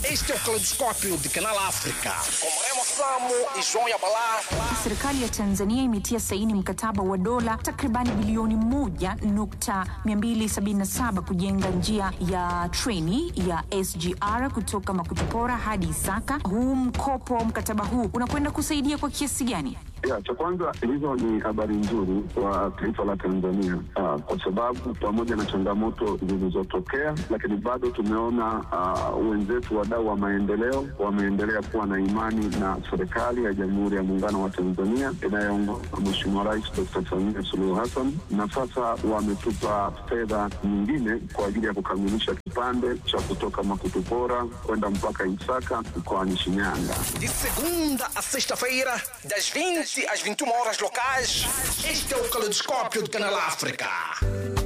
Este é o Caleidoscópio de Canal África. Com Remo Samo e João Yabalá. Serikali ya Tanzania imetia saini mkataba wa dola takribani bilioni moja nukta 277 kujenga njia ya treni ya SGR kutoka Makutupora hadi Isaka. Huu mkopo, mkataba huu unakwenda kusaidia kwa kiasi gani? Ya, cha kwanza hizo ni habari nzuri kwa taifa la Tanzania ah, kwa sababu pamoja na changamoto zilizotokea, lakini bado tumeona ah, wenzetu wadau wa maendeleo wameendelea kuwa na imani na serikali ya Jamhuri ya Muungano wa Tanzania inayoongozwa na Mheshimiwa Rais Dr. Samia Suluhu Hassan, na sasa wametupa fedha nyingine kwa ajili ya kukamilisha kipande cha kutoka Makutupora kwenda mpaka Isaka mkoani Shinyanga. De segunda a sexta-feira, das 20 às 21 horas locais. Este é o Caleidoscópio de Canal África.